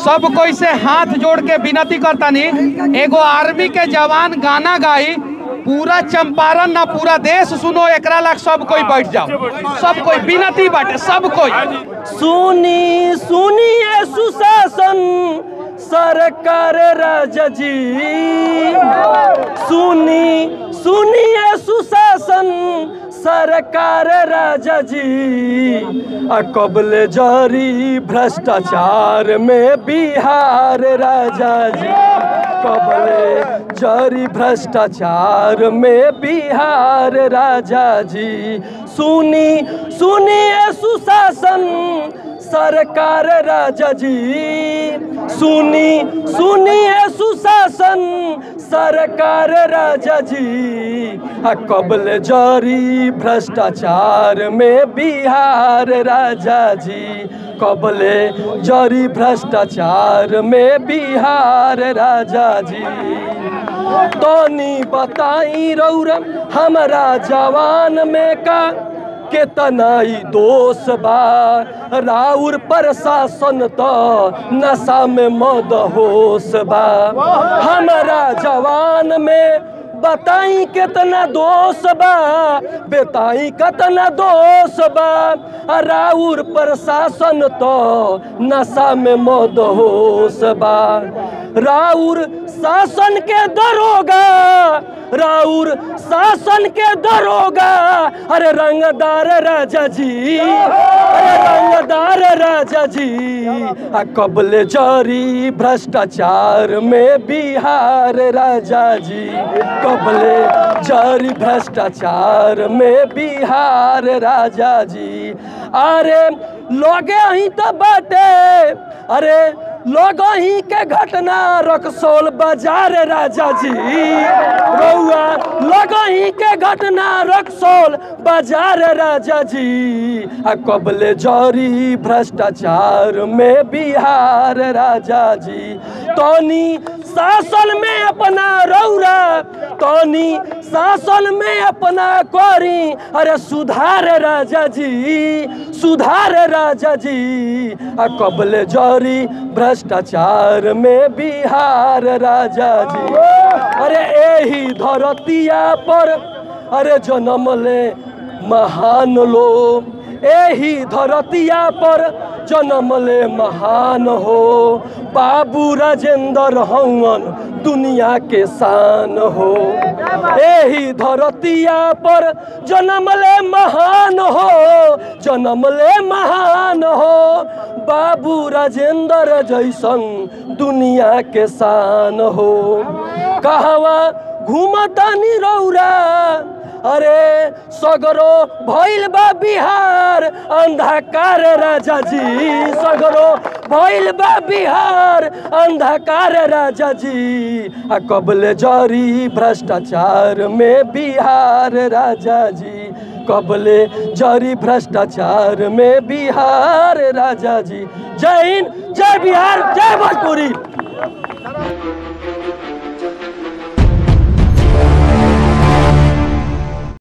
सब कोई से हाथ जोड़ के विनती करतानी एगो आर्मी के जवान गाना गाई पूरा चंपारण ना पूरा देश सुनो एकरा लाग सब कोई बैठ जाओ सब कोई विनती बाटे सब कोई सुनी सुनिए सुशासन सरकार राजा जी सुनी सुनिए सुशासन सरकार राजा जी आ कबले जारी भ्रष्टाचार में बिहार राजा जी कबले जारी भ्रष्टाचार में बिहार राजा जी सुनी सुनिए सुशासन सरकार राजा जी सुनी सुनिए सुशासन सरकार राजा जी आ कबल जारी भ्रष्टाचार में बिहार राजा जी कबले जारी भ्रष्टाचार में बिहार राजा जी तनी बताई रौरा हमारा जवान में का केतनाई दोष बा राउर प्रशासन तो नशा में मद होश बा हमारा जवान में बताई कितना दोष बा बताई कितना दोष बा राउर प्रशासन तो नशा में मद होश बा राउर शासन के दरोगा राउर शासन के दरोगा अरे रंगदार राजा जी अरे रंगदार राजा जी आ कबले जारी भ्रष्टाचार में बिहार राजा जी कबले जारी भ्रष्टाचार में बिहार राजा जी अरे लोगे ही तो बाटे अरे लोग ही के घटना रक्सौल बाजार राजा जी रउआ लोग ही के घटना रक्सौल बाजार राजा जी आ कबले जरी भ्रष्टाचार में बिहार राजा जी तनी शासन में अपना रौरा तनी शासन में अपना करी अरे सुधार राजा जी सुधार राजा जी आ कबले जरी भ्रष्टाचार में बिहार राजा जी अरे एही धरतिया पर अरे जन्म ले महान लोग एही धरतिया पर जन्म ले महान हो बाबू राजेंद्र हवन दुनिया के शान हो एही धरतिया पर जन्म ले महान हो जन्म ले महान हो बाबू राजेंद्र जैसन दुनिया के शान हो कहवा घूमतानी रौरा अरे सगरो भइल बा बिहार अंधकार राजा जी सगरो भइल बा बिहार अंधकार राजा जी आ कबले जरी भ्रष्टाचार में बिहार राजा जी कबले जरी भ्रष्टाचार में बिहार राजा जी जय हिंद जय बिहार जय भोजपुरी